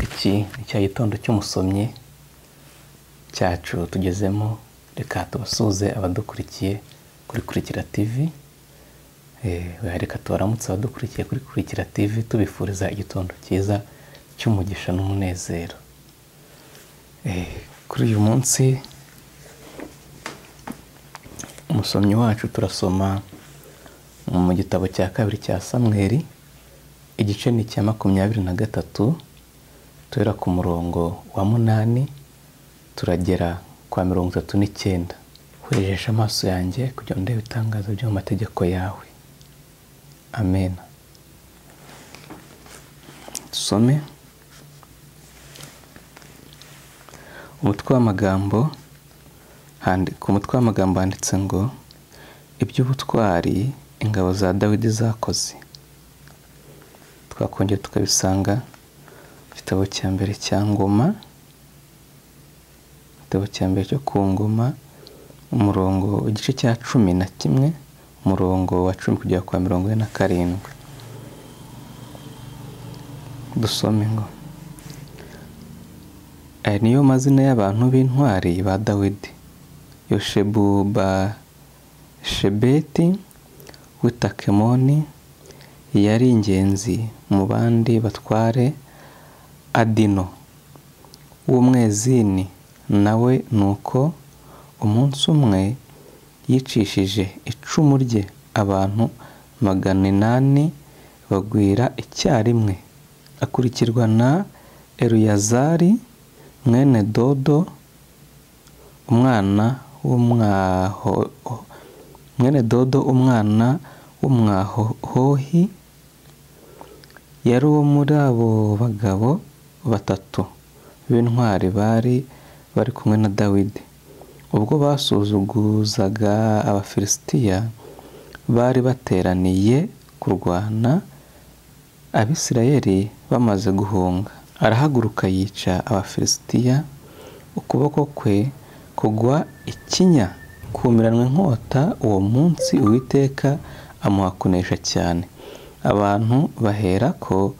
iki ni cya gitondo cy'umusomyi cyacu tugezemo reka tubasuhuze abadukurikiye kuri kurikira tivi reka tubaramutse abadukurikiye kuri kurikira tivi tubifuriza igitondo cyiza cy'umugisha n'umunezero kuri uyu munsi umusomyi wacu turasoma mu gitabo cya kabiri cya samweri igice ni icya makumyabiri na gatatu tuhera ku murongo wa munani turagera kwa mirongo itatu n'icyenda werejeje amaso yanjye kugira ngo ndebe ibitangazo byo mu mategeko yawe amen dusome umutwe w'amagambo ku mutwe w'amagambo handitse ngo iby'ubutwari ingabo za dawidi zakoze twakongera tukabisanga igitabo cya mbere cya ngoma igitabo cya mbere cyo ku ngoma umurongo igice cya cumi na kimwe umurongo wa cumi kugera kwa mirongo ine na karindwi dusome ngo aya niyo mazina y'abantu b'intwari ba dawidi yoshebu ba shebeti witakemoni yari ingenzi mu bandi batware adino w'umwezini nawe ni uko umunsi umwe yicishije icumu rye abantu magana inani bagwira icyarimwe akurikirwa na eruyazari mwene dodo umwana w'umwaho mwene dodo umwana w'umwahohi yari uwo muri abo bagabo batatu b'intwari bari bari kumwe na dawidi ubwo basuzuguzaga abafilisitiya bari bateraniye kurwana abisirayeli bamaze guhunga arahaguruka yica abafilisitiya ukuboko kwe kugwa ikinya kumiranwa inkota uwo munsi uwiteka amuha kunesha cyane abantu bahera ko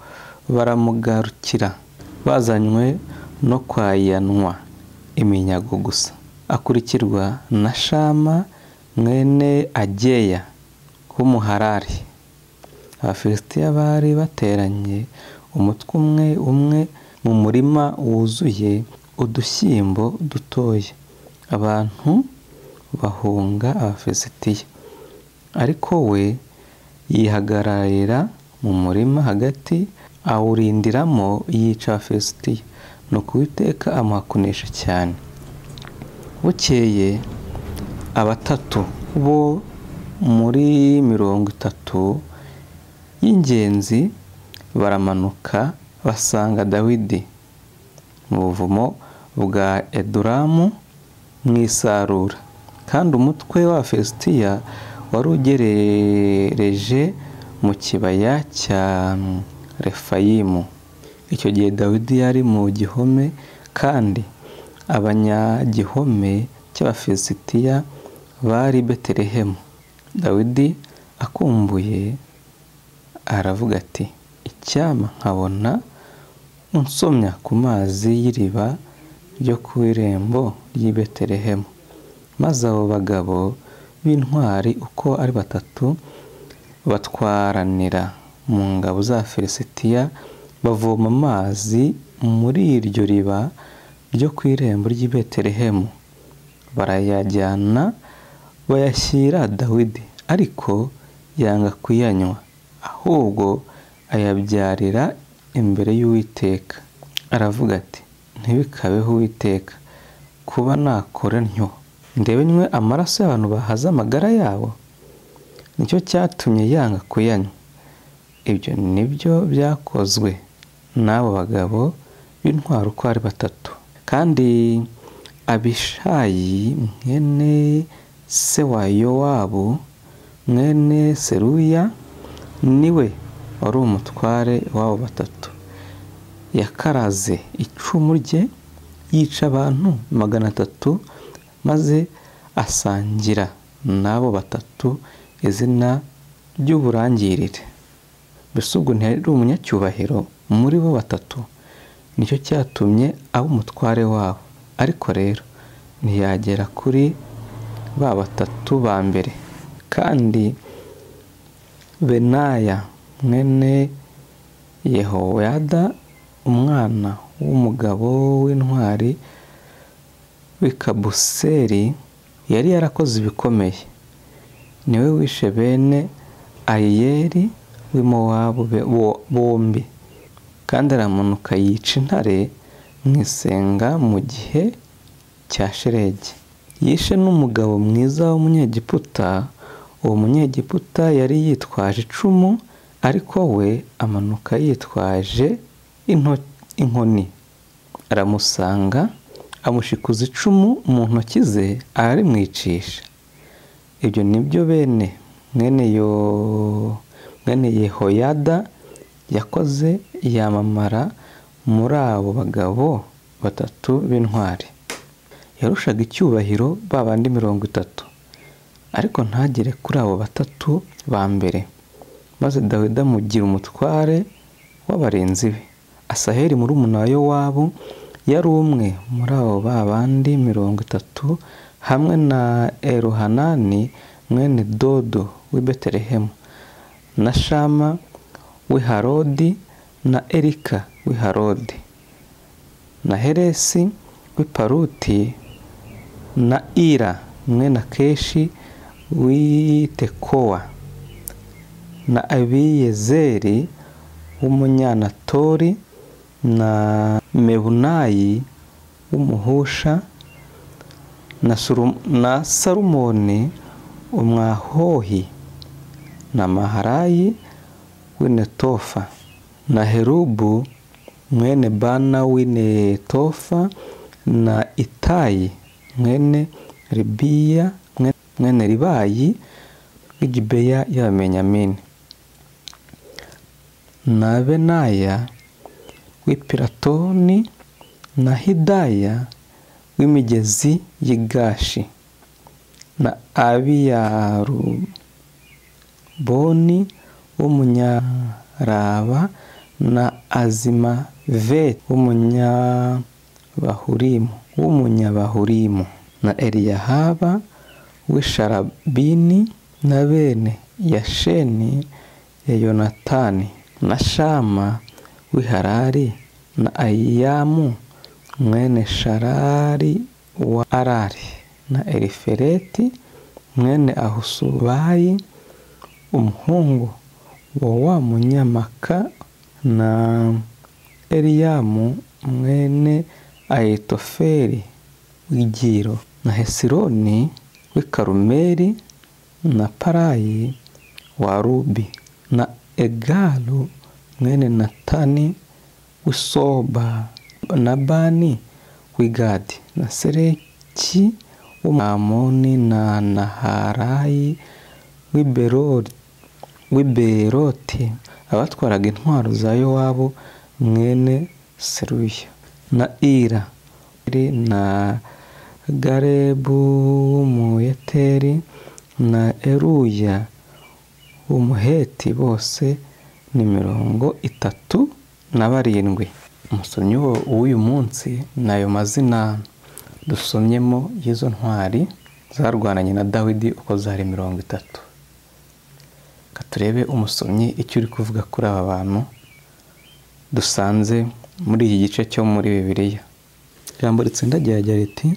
baramugarukira bazanywe no kwayanwa iminyago gusa akurikirwa na shama mwene ageya w'umuharari abafilisitiya bari bateranye umutwe umwe umwe mu murima wuzuye udushyimbo dutoya abantu bahunga abafilisitiya ariko we yihagararira mu murima hagati awurindiramo yica abafilisitiya ni ukuwiteka amuhakunisha cyane bukeye abatatu bo muri mirongo itatu y'ingenzi baramanuka basanga dawidi mu buvumo bwa eduramu mu isarura kandi umutwe w'abafilisitiya wari ugerereje mu kibaya cya refayimu icyo gihe dawidi yari mu gihome kandi abanyagihome cy'abafilisitiya bari betelehemu dawidi akumbuye aravuga ati icyama nkabona unsomya ku mazi y'iriba ryo ku irembo ry'i betelehemu maze abo bagabo b'intwari uko ari batatu batwaranira mu ngabo za Filisitiya bavoma amazi muri iryo riba ryo ku irembo ry'i Betelehemu barayajyana bayashyira Dawidi ariko yanga kuyanywa ahubwo ayabyarira imbere y'Uwiteka aravuga ati ntibikabeho Uwiteka kuba nakora ntyo ndebe nywe amaraso y'abantu bahaze amagara yabo nicyo cyatumye yanga kuyanywa ibyo nibyo byakozwe n'abo bagabo b'intwaro uko ari batatu kandi abishayi mwene se wa yowabu mwene seruya niwe wari umutware w'abo batatu yakaraze icumu rye yica abantu magana atatu maze asangira n'abo batatu izina ry'uburangirire mbese ubwo ntiyari umunyacyubahiro muri bo batatu nicyo cyatumye aba umutware wabo ariko rero ntiyagera kuri ba batatu ba mbere kandi benaya mwene yehoyada umwana w'umugabo w'intwari w'ikabuseri yari yarakoze ibikomeye niwe wishe bene ayiyeri w'imowabo bombi kandi aramanuka yica intare mu isenga mu gihe cya sheregi yishe n'umugabo mwiza w'umunyegiputa uwo munyegiputa yari yitwaje icumu ariko we amanuka yitwaje inkoni aramusanga amushikuza icumu mu ntoki ze arimwicisha ibyo nibyo bene mwene yo mwene yehoyada yakoze yamamara muri abo bagabo batatu b'intwari yarushaga icyubahiro ba bandi mirongo itatu ariko ntagere kuri abo batatu ba mbere maze dawidi amugira umutware w'abarinzi be asaheri muri umunara wabo yari umwe muri abo ba bandi mirongo itatu hamwe na eruhanani mwene dodo w'i betelehemu na shama w'i harodi na erika w'i harodi na heresi w'i paruti na ira mwene akeshi w'i tekowa na abiyezeri w'umunyanatori na mebunayi w'umuhusha na salumoni umwahohi na maharayi w'inetofa na herubu mwene bana w'inetofa na itayi mwene ribiya mwene ribayi w'igibeya y'abamenyamini na benaya w'ipiratoni na hidaya w'imigezi y'igashi na abiyaruboni w'umunyaraba na azimaveti w'umunyabahurimu w'umunyabahurimu na eliyahaba w'isharabini na bene yasheni ya yonatani na shama w'iharari na ayiyamu mwene sharari wa arari na erifereti mwene ahusubayi umuhungu wa wa munyamaka na eriyamu mwene ayitoferi w'igiro na hesironi w'i karumeri na parayi wa rubi na egalu mwene natani w'isoba na bani w'igadi na sereki w'umwamoni na naharayi w'iberoti abatwaraga intwaro za yowabo mwene seruya na ira na garebu w'umuyeteri na eruya w'umuheti bose ni mirongo itatu na barindwi umusomyi w'uyu munsi ni ayo mazina dusomyemo y'izo ntwari zarwananye na dawidi uko zari mirongo itatu reka turebe umusomyi icyo uri kuvuga kuri aba bantu dusanze muri iki gice cyo muri bibiliya ijambo ritsindagira riti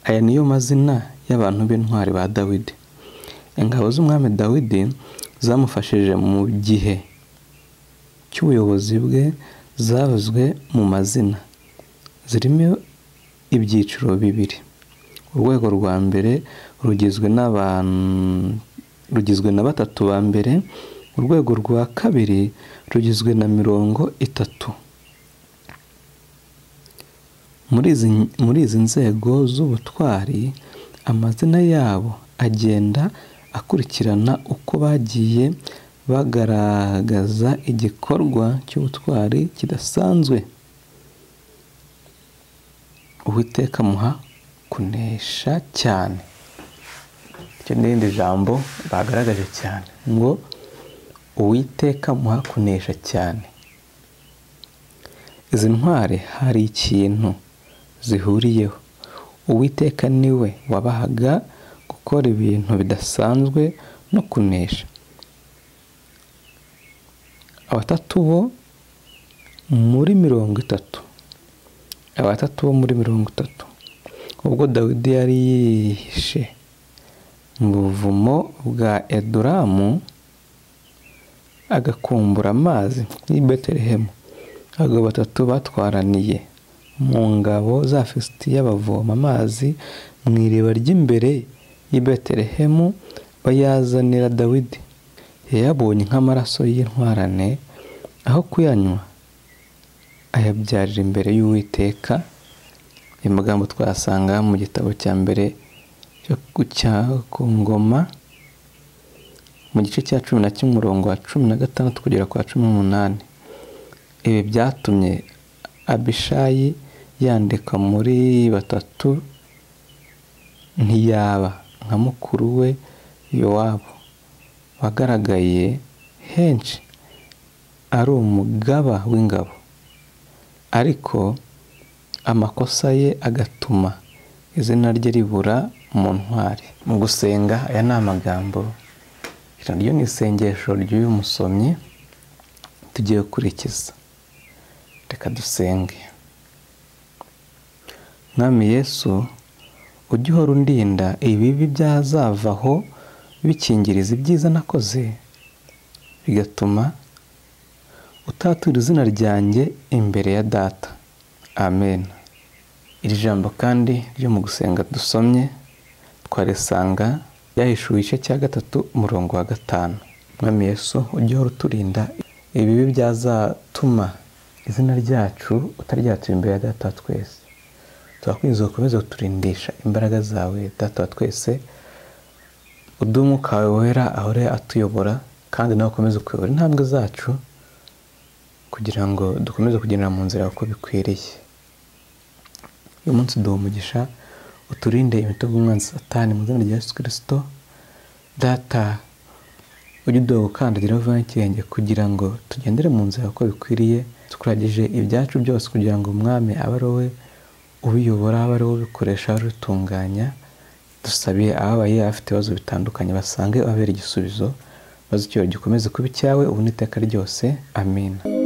aya niyo mazina y'abantu b'intwari ba dawidi ingabo z'umwami dawidi zamufashije mu gihe cy'ubuyobozi bwe zavuzwe mu mazina zirimo ibyiciro bibiri urwego rwa mbere rugizwe rugizwe na batatu ba mbere urwego rwa kabiri rugizwe na mirongo itatu muri izi nzego z'ubutwari amazina yabo agenda akurikirana uko bagiye bagaragaza igikorwa cy'ubutwari kidasanzwe uwiteka muha kunesha cyane icyo n'irindi jambo bagaragaje cyane ngo uwiteka muha kunesha cyane izi ntwari hari ikintu zihuriyeho uwiteka niwe wabahaga gukora ibintu bidasanzwe no kunesha abatatu bo muri mirongo itatu abatatu bo muri mirongo itatu ubwo dawidi yari yihishe mu buvumo bwa eduramu agakumbura amazi y'i betelehemu abagabo batatu batwaraniye mu ngabo za fisitiya bavoma amazi mu iriba ry'imbere y'i betelehemu bayazanira dawidi yayabonye nk'amaraso y'intwarane aho kuyanywa ayabyarira imbere y'uwiteka ayo magambo twasanga mu gitabo cya mbere cya ku ngoma mu gice cya cumi na kimwe umurongo wa cumi na gatandatu kugera kwa cumi n'umunani ibi byatumye abishayi yandika muri batatu ntiyaba nka mukuru we yowabo wagaragaye henshi ari umugaba w'ingabo ariko amakosa ye agatuma izina rye ribura mu ntwari mu gusenga aya ni amagambo ryo ni isengesho ry'uyu musomyi tugiye gukurikiza reka dusenge mwami yesu ujye uhora undinda ibibi byazavaho bikingiriza ibyiza nakoze bigatuma utatura izina ryanjye imbere ya data amen iri jambo kandi ryo mu gusenga dusomye twarisanga ryahishuwe igice cya gatatu umurongo wa gatanu mwami yesu ujye uhora uturinda ibibi byazatuma izina ryacu utaryatura imbere ya data twese turakwinjiza ukomeze kuturindisha imbaraga zawe data wa twese uduhe umwuka wawe wera ahore atuyobora kandi nawe ukomeze kuyobora intambwe zacu kugira ngo dukomeze kugendera mu nzira uko bikwiriye uyu munsi duha umugisha uturinde imitego umwanzi satani mu izina rya yesu kirisito data ujye uduha gukandagira uvaho ikirenge kugira ngo tugendere mu nzira uko bikwiriye tukuragije ibyacu byose kugira ngo umwami abe ari wowe ubiyobora abe ari wowe ubikoresha abe ari utunganya dusabiye ababaye afite ibibazo bitandukanye basange ababera igisubizo maze icyubahiro gikomeze kuba icyawe ubu n'iteka ryose amina